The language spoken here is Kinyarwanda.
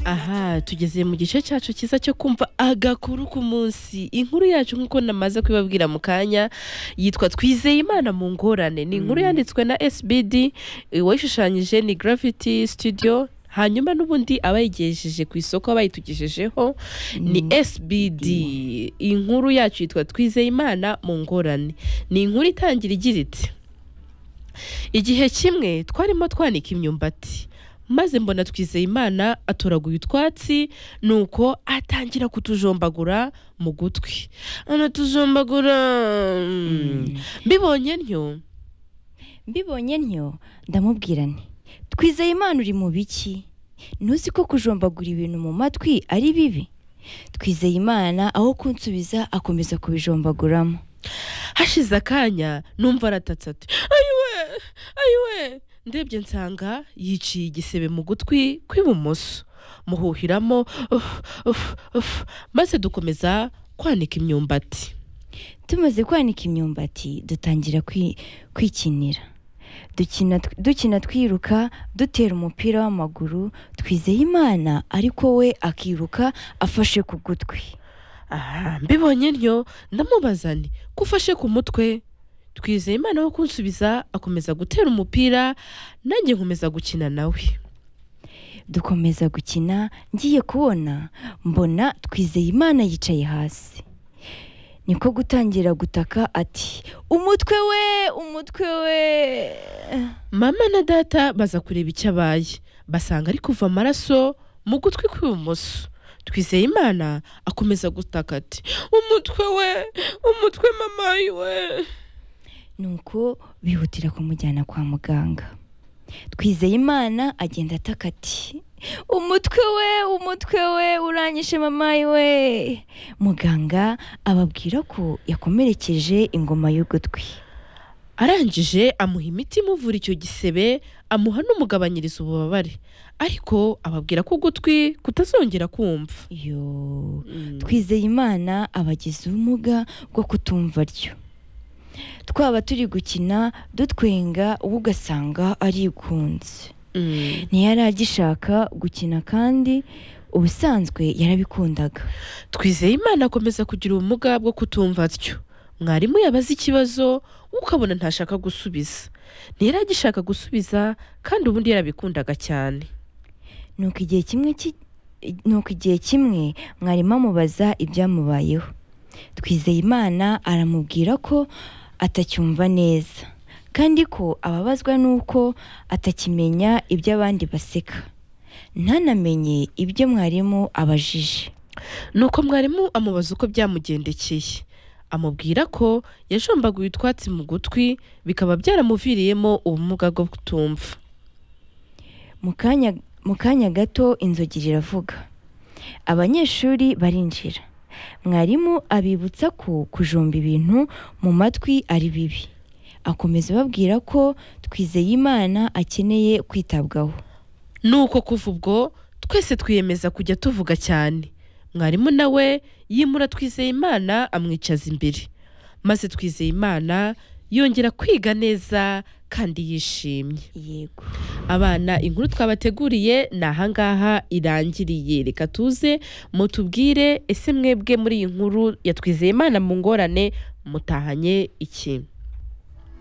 aha tugeze mu gice cyacu cyiza cyo kumva agakuru ku munsi inkuru yacu nk'uko namaze kubibabwira mu kanya yitwa twizeye imana mu ngorane ni inkuru yanditswe na sbd uwayishushanyije ni gravity studio hanyuma n'ubundi abayigejeje ku isoko abayitugejejeho ni sbd inkuru yacu yitwa twizeye imana mu ngorane ni inkuru itangira igira iti igihe kimwe twarimo twanika imyumbati maze mbona twizeye imana atoraguye utwatsi nuko atangira kutujombagura mu gutwi anatujombagura mbibonye ntyo mbibonye ntyo ndamubwira nti twizeye imana uri mu biki ntuzi ko kujombagura ibintu mu matwi ari bibi twizeye imana aho kunsubiza akomeza kubijombaguramo hashize akanya numva aratatse ati ayiwe ayiwe ndebye nsanga yiciye igisebe mu gutwi kw'ibumoso muhuhiramo ufu, ufu, ufu, maze dukomeza kwanika imyumbati tumaze kwanika imyumbati dutangira kwi- kwikinira Dukina- dukina twiruka dutera umupira w'amaguru twizeye imana ariko we akiruka afashe ku gutwi aha mbibonye ntyo ndamubaza nti kufashe ku mutwe twizeye imana wo kunsubiza akomeza gutera umupira nanjye nkomeza gukina nawe dukomeza gukina ngiye kubona mbona twizeye imana yicaye hasi niko gutangira gutaka ati umutwe we umutwe we mama na data baza kureba icyo abaye basanga ari kuva amaraso mu gutwi kw'ibumoso twizeye imana akomeza gutaka ati umutwe we umutwe mama we nuko bihutira kumujyana kwa muganga twizeye imana agenda ataka ati umutwe we umutwe we uranyishe mamayi we muganga ababwira ko yakomerekeje ingoma y'ugutwi arangije amuha imiti imuvura icyo gisebe amuha n'umugabanyiriza ububabare ariko ababwira ko ugutwi kutazongera kumva yoo Twi- twizeye imana abagize ubumuga bwo kutumva ryo twaba turi gukina dutwenga we ugasanga arigunze ntiyari agishaka gukina kandi ubusanzwe yarabikundaga twizeye imana akomeza kugira ubumuga bwo kutumva atyo mwarimu yabaza ikibazo we ukabona ntashaka gusubiza ntiyari agishaka gusubiza kandi ubundi yarabikundaga cyane nuko igihe kimwe ki- nuko igihe kimwe mwarimu amubaza ibyamubayeho twizeye imana aramubwira ko atacyumva neza kandi ko ababazwa n'uko atakimenya ibyo abandi baseka ntanamenye ibyo mwarimu abajije nuko mwarimu amubaza uko byamugendekeye amubwira ko yajombaguye utwatsi mu gutwi bikaba byaramuviriyemo ubumuga bwo kutumva mu kanya mu kanya gato inzogi riravuga abanyeshuri barinjira mwarimu abibutsa ko kujomba ibintu mu matwi ari bibi akomeza ababwira ko twizeye imana akeneye kwitabwaho nuko kuva ubwo twese twiyemeza kujya tuvuga cyane mwarimu nawe yimura twizeye imana amwicaza imbere maze twizeye imana yongera kwiga neza kandi yishimye yego abana inkuru twabateguriye ni ahangaha irangiriye reka tuze mutubwire ese mwebwe muri iyi nkuru ya twizeye imana mu ngorane mutahanye iki